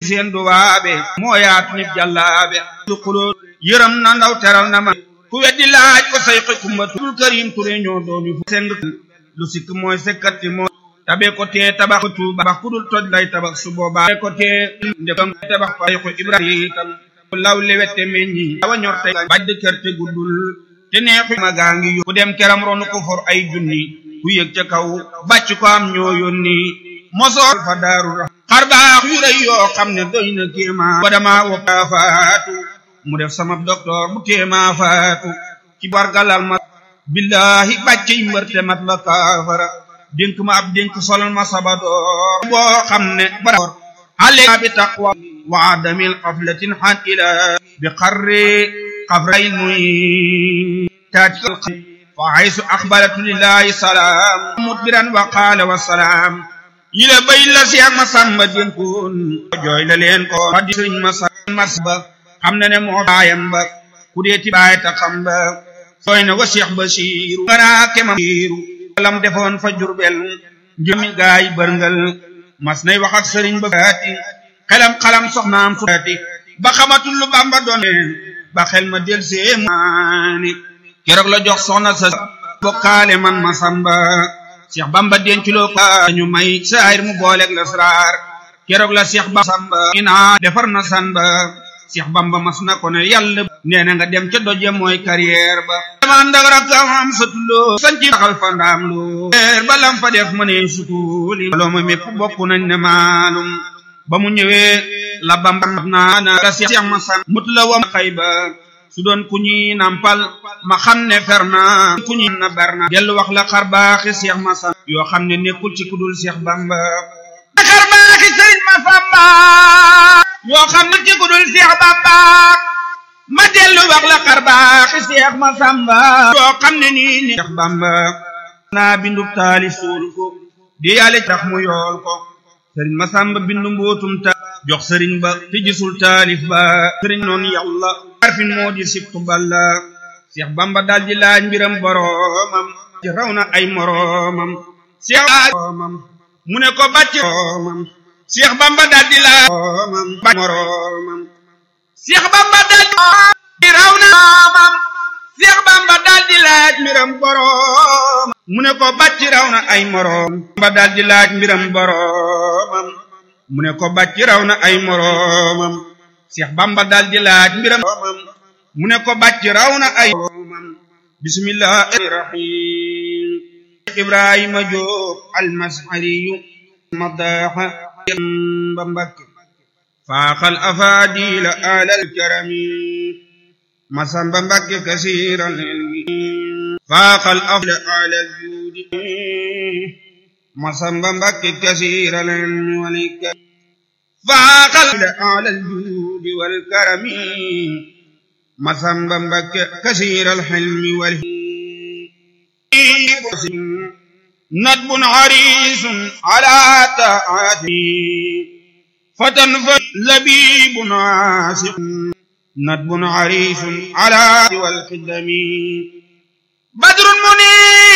seen duwaabe moo yaatu nit jàllaabe lu xuloo yërëm na ndaw teral na ma ku weddi laaj ko say xi kumba tul karim ture ñoo doomi fu seng lu sikk mooy sekkati mooy tabe ko tee tabax ko tuuba bax ku dul toj lay tabax su boobaa ko tee ndekam tabax fa ko ibrahim law lewette meññi awa ñor tey bàjj kër te guddul te neexu ma gaa ngi ku dem keram ronu ko for ay junni ku yëg ca kaw bàcc ko am ñoo yónni mosool fa daaru ra xar baax yu rëy yoo xam ne doy na kéemaa ba dama woppa faatu mu def sama docteur bu téemaa faatu ci bargalal ma billahi bàcc yi mbërte mat la kaafara dénk ma ab dénk solal ma sabadoor boo xam ne bara ale bi taqwa wa adamil xaflatin xan ila bi xarri xafray muy taatikal fa haysu axbaratu lillahi salaam mudbiran wa qaala wa salaam yile bay la si ak ma sàmba dénkoon jooy la leen ko ma di sëriñ ma sàmba mars ba xam na ne moo baayam ba ku deeti baay ta xam ba sooy na wa Cheikh Basiiru ganaa kema biiru lam defoon fa jurbel njëmi gaay bërngal mas nay wax ak sëriñ ba faati xelam xalam soxnaam suati ba xamatul lu bamba doone ba xel ma del see maani keroog la jox soxna sa bokkaale man ma samba Cheikh Bamba denculoo ko ñu may saayir mu booleeg lasraar keroog la Cheikh Bamba samba ina defar na samba Cheikh Bamba mas na ko ne yàlla nee na nga dem ca doje mooy carrière ba dama ndag rakam am satuloo sanci xal fa ndaam loo leer ba lam fa def ma ne sutuuli loo ma mépp bokk nañ ne maalum ba mu ñëwee la Bamba naa na la Cheikh ma san mut la wam xay ba su doon ku ñi nampal ma xam ne fer na ku ñi na ber na dellu wax la xar baaxi Cheikh ma san yoo xam ne nekkul ci kudul Cheikh Bamba xar baaxi sëriñ ma samba yoo xam ne ci kudul Cheikh Bamba ma dellu wax la xar baaxi Cheikh ma samba yoo xam ne nii ni Cheikh Bamba naa bindu taali suul ko di yàlla tax mu yool ko sëriñ ma samba bindu mbootum ta jox sëriñ ba te gisul taalif ba sëriñ noonu yàlla arfin moo di sibtu balla Cheikh Bamba daal di laaj mbiram boroomam ci raw na ay moroomam Cheikh moroomam mu ne ko bàcc moroomam Cheikh Bamba daal di laaj moroomam bàcc moroomam Cheikh Bamba daal di raw na moroomam Cheikh Bamba daal di laaj mbiram boroomam mu ne ko bàcc raw na ay moroom Bamba daal di laaj mbiram boroomam mu ne ko bàcc raw na ay moroomam Cheikh Bamba daal di laaj mbiram mu ne ko bàcc raw na ay moroomam bismillahi rahim Ibrahima Jóob almashariyu madaxa ba Mbakke faaxal afaadila alal karami masamba Mbakke kasiiran ilmi faaxal afla alal juudi masamba Mbakke kasiiran ilmi walika faaxal alal juudi wal karami masamba Mbakke kasiiral xilmi wal ندب عريس على طاعته فتى لبيب عاشق ندب عريس على والخدم بدر منير